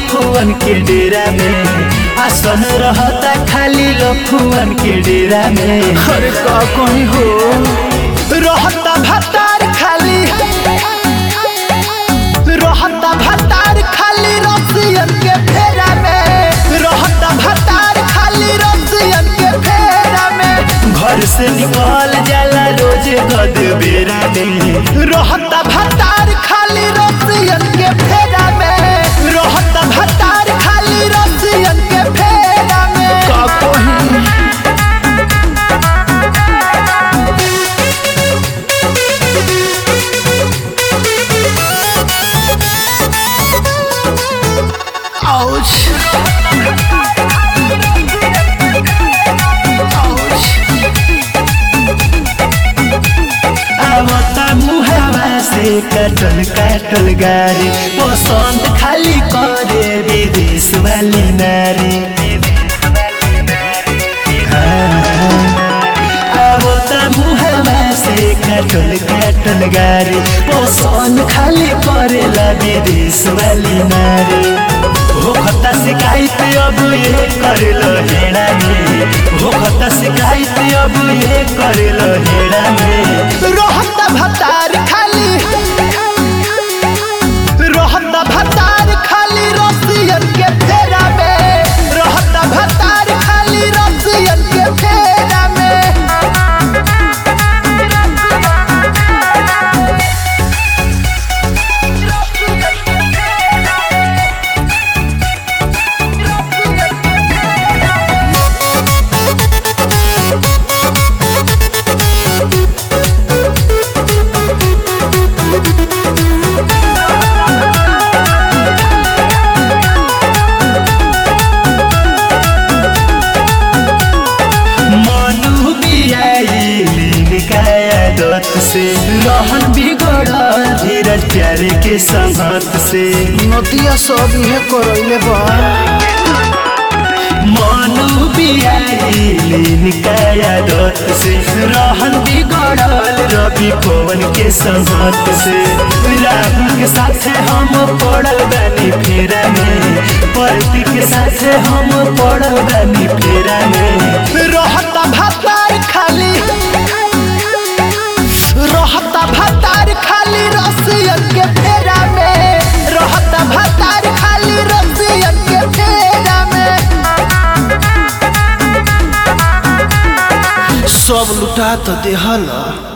लफुअन के डेरा में आसन रहता खाली लफुअन के डेरा में अरे का कहीं हो रहता भतार खाली रहता भतार खाली रसियन के फेरा में रहता भतार खाली रसियन के फेरा में घर से निकल जाला रोज गद बेरा में रहता भतार खाली रसियन के फेरा में रहता भतार खाली रसियन के फेरा में का कहीं Ouch. Ouch. आवता मुहावा से कटल कटल गारी पसंद खाली करे विदेश वाली नारी आवता मुहावा से कटल कटल गारी पसंद खाली करेला विदेश वाली नारी हो खता शिकायत अब ये करेल हेड़ा में हो खता शिकायत अब ये करेल हेड़ा में रहत भतार खाली रहत भतार खाली रसियन के फेरा में रहत भतार खाली रसियन के फेरा में मनु बियाइलिन काया दत से रहन बिगड़ल धीरज प्यारे के संगत से नदिया सब इहे करैले बा मनु बियाइलिन काया दत से रहन बिगड़ल रवि पवन के संगत से राहुल के साथे हम पड़ल बानी फेरा में परती के साथे हम पड़ल बानी फेरा में रहता भतार खाली रहता भतार खाली रसियन के फेरा में रहता भतार खाली रसियन के फेरा में सब लुटा तो देहल